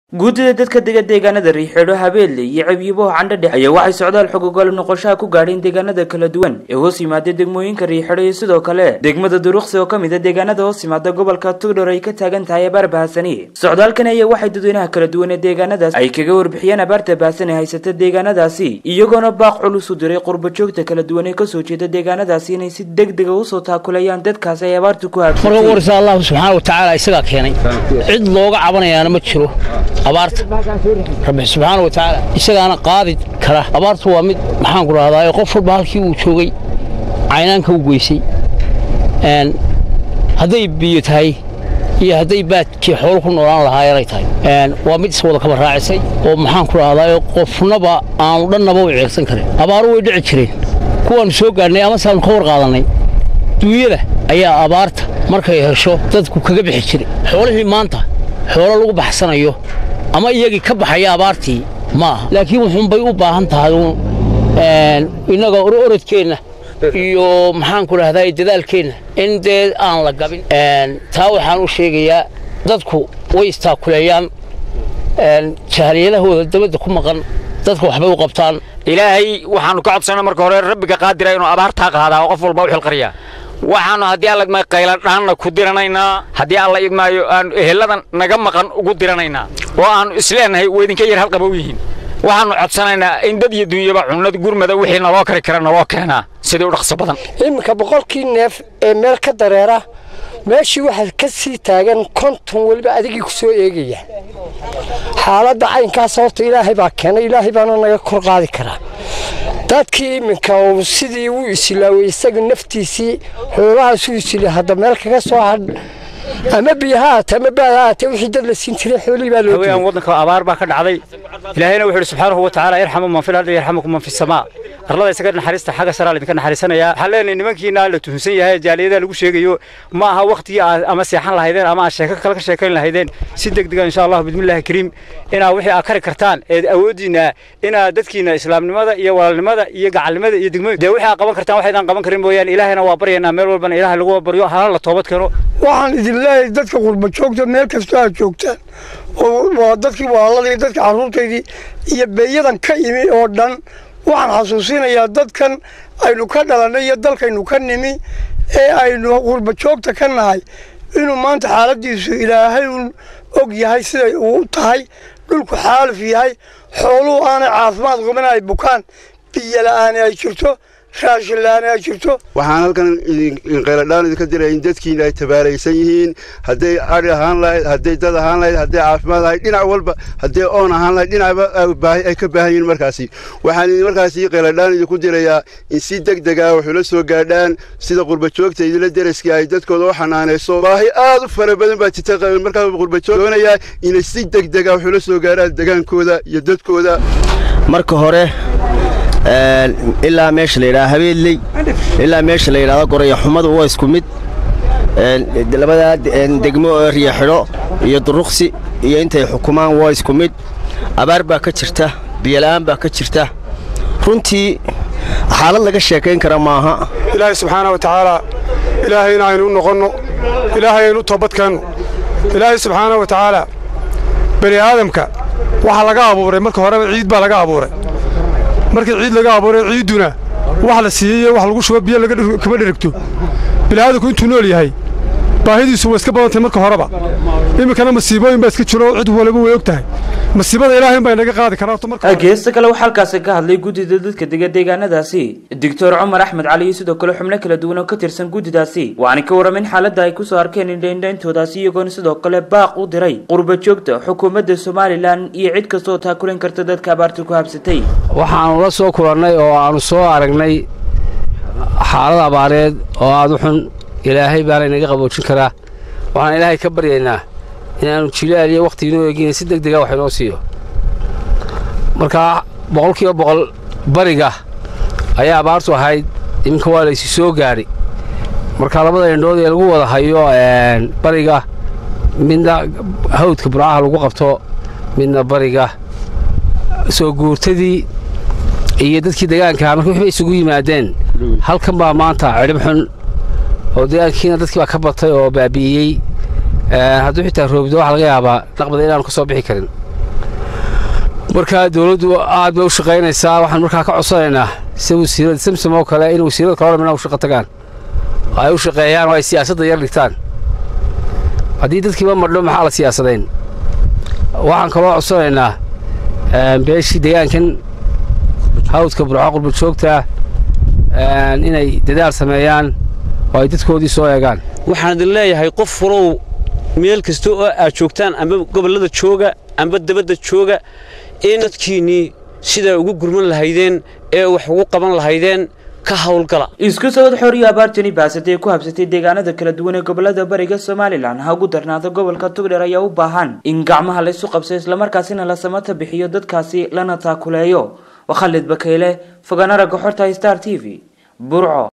guddida dadka dega deegaanada riixeedho habeelle iyo cabyiboho candhadhex ayaa waxay socdaal xogogol noqoshaha ku gaadheen deegaanada kala duwan ee hoos yimaada degmooyinka riixeedho iyo sidoo kale degmada duruqsi oo ka mid a deegaanada hoos yimaada gobolka tugdhor ay ka taagan tahay abaar bahasani socdaalkan ayaa waxay dadweynaha kala duwan ee deegaanadaas ay kaga warbixiyeen abaarta bahasan ee haysata deegaanadaasi iyagoona baaq culus u diray qurbajoogta kala duwan ee kasoo jeeda deegaanadaasi inay si deg dega usoo taakulayaan dadkaas ay abaartu ku marka habsatay warisa allahu subxaana wa tacaala isagaa keenay cid looga cabanayaana ma jiro abaarta rabbi subxaana wa tacaala isagaana qaadi kara abaartu waa mid maxaan ku rahdaa qof walba halkii uu joogay caynaanka u geysay Een, hadday biyo tahay iyo hadday baadkii xoolo ku noolaan lahaayeenay tahay Een, waa mid iswada kaba raacisay oo maxaan ku rahdaa qofnaba aanu dhannaba u ceegsan karin abaaru way dhici jireen kuwaanu soo gaadhnay ama saanu ka war qaadannay duunyada ayaa abaarta markay hesho dadku kaga bixi jiray xoolihii maanta xoolo lagu baxsanayo ama iyagii ka baxaya abaartii ma aha laakiin wuxuunbay u baahan tahay uun een, innaga orodkeenna iyo maxaan ku rahdaa dadaalkeenna in dee aan la gabin Een, taa waxaan u sheegayaa dadku way istaakuleeyaan een, jahaliyadahooda dabadda ku maqan dadka waxbay u qabtaan ilaahay waxaanu ka codsanaa marka hore rabbiga qaadira inuu abaartaa qaadaa oo qof walba u xilqariyaa waxaanu haddii alla idmaayo qayladhaanna ku diranaynaa haddii alla idmaayo aanu eheladan naga maqan ugu diranaynaa oo aanu isleenahay way idinka yar halqaba u yihiin waxaanu codsanaynaa in dad iyo dunyaba cunnada gurmada wixii naloo kari kara naloo keenaa sidii u dhaqso badan iminka boqolkii neef ee meel ka dareera meeshii waxaa ka sii taagan konton weliba adigii ku soo eegaya xaaladda caynkaas horta ilaahay baa keenay ilaahay baana naga kor qaadi karaa dadkii iminka uu sidii u isilaaway isaga naftiisii xoolahaasuu isila hadda meel kaga soo hadh ama biyo ha ahaatee ama baad ha ahaatee wixii dad la siin jiray xoolihii baa loo haween diiday waddanka abaar baa ka dhacday ilaahayna wuxuu yidhi subxaanahu wa tacaala yarxamu man fil ardi yarxamukum man fis samaa arlada isaga naxariista xagga saraa idinka naxariisanayaa waxaan leenahay nimankiina la tuhunsan yahay jaaliyada lagu sheegayo ma aha waqtigii aad ama seexan lahaydeen ama aad sheeko kale ka sheekayn lahaydeen si degdega insha allahu bismillahi kariim inaa wixii aad kari kartaan eed awoodiina inaad dadkiina islaamnimada iyo walaalnimada iyo gacalnimada iyo degmooyinka dee wixii aad qaban kartaan waxaydaan qaban karin mooyaane ilaahayna waa baryaynaa meel walbana ilaahay lagu baryo halana la toobad keeno waxaan idin leeyahay dadka qurba joogta meel kastoo aad joogtaan oo waa dadkii walaaladii dadka carruurtaydii iyo beeyadan ka imi oo dhan waxaan xasuusinayaa dadkan aynu ka dhalannay iyo dalkaynu ka nimi ee aynu qurba joogta ka nahay inuu maanta xaaladiisu ilaahay uun og yahay siday uu tahay dhulku xaalif yahay xooluhu aanay caafimaad qabin ay bukaan biyo la'aani ay jirto raashin la'aani ay jirto waxaan halkan qayladhaan idinka diray in dadkiina ay tabaalaysan yihiin hadday adhi ahaan lahayd hadday dad ahaan lahayd hadday caafimaad lahayd dhinac walba hadday oon ahaan lahayd dhinacba ay baahi- ay ka baahan yihiin markaasi waxaan idin markaasi qayladhaan idinku dirayaa in si deg deg ah waxula soo gaadhaan sida qurbajoogta idinla deraskii ay dadkooda u xanaanayso baahi aad u fara badan baa jirta qa- markaa qurbajoog doonayaa inay si deg deg ah waxula soo gaadhaan degaankooda iyo dadkooda marka hore een, ilaa meesha la yidhaha habeelley ilaa meesha la yidhahdo goraya xumadu waa isku mid een, labadaa een, degmo oo riyaxidho iyo duruqsi iyo intay xukumaan waa isku mid abaar baa ka jirta biyola'aan baa ka jirta runtii xaalad laga sheekayn kara maaha ilaahay subxaana wa tacaala ilaahayna aynu u noqonno ilaahay aynu u toobadkeenno ilaahay subxaana wa tacaala bani aadamka waxaa laga abuuray marka horeba ciid baa laga abuuray markii ciid laga abuuray ciidduna wax la siiyey iyo wax lagu shubo biyo laga dhig- kama dherigto bini aadamku intuu nool yahay baahidiisu way iska badantay marka horeba iminkana masiibooyin baa iska jiro cid waliba way og tahay masiibada ilaahay baa inaga qaadi karaa horta marka hore. geesta kale waxaa halkaasi ka hadlay guddida dadka dega deegaanadaasi doctor cumar axmed cali iyo sidoo kale xubno kala duwan oo ka tirsan guddidaasi waxaana ka warramin xaaladda ay kusoo arkeen indhaindhayntoodaasi iyagoona sidoo kale baaq u diray qurba joogta xukuumadda somalilan iyo cid kastoo taakulan karta dadka abaarta ku habsatay waxaanu la soo kulannay oo aanu soo aragnay xaalad abaareed oo aad u xun ilaahay baana inaga qaboojin karaa waxaan ilaahay ka baryaynaa inaannu jilaal iyo wakhti inoo eegina si deg dega wax inoo siiyo markaa boqolkiiba boqol bariga ayaa abaartu ahayd iminka waa laysi soo gaadhay marka labada indhood ee lagu wada hayo een, bariga midna hawdka burcaha lagu qabto midna bariga soo guurtadii iyo dadkii degaankaa marka waxbay isugu yimaadeen halkan baa maanta cidhib xun oo degaankiina dadkii baa ka batay oo baabi'iyey hadduu xitaa roobdo waxa laga yaabaa naqbada inaanu ka soo bixi karin markaa dowladdu aad bay u shaqaynaysaa waxaan markaa ka codsanaynaa sida wasiirada samsom oo kale in wasiirada kaloo dhamina u shaqo tagaan ay u shaqeeyaan oo ay siyaasadda yar dhigtaan haddii dadkiiba madho maxaa la siyaasadayn waxaan kaloo codsanaynaa beeshii deegaankan hawdka burco qurba joogta inay dadaal sameeyaan oo ay dadkoodii soo eegaan waxaan idin leeyahay qof fulow meel kasta oo aad joogtaan amba gobollada jooga amba dabadda jooga in dadkiinnii sidaa ugu gurman lahaydeen ee wax ugu qaban lahaydeen ka hawlgala isku socod xooriyo abaartani baasatay ku habsatay deegaanada kala duwan ee gobolada bariga somalilan ha ugu darnaada gobolka tugdheer ayaa u baahan in gacmaha la isu qabso islamarkaasina la samata bixiyo dadkaasi lana taakuleeyo waa khalid bakayle fogaana ragga xorta star t v burco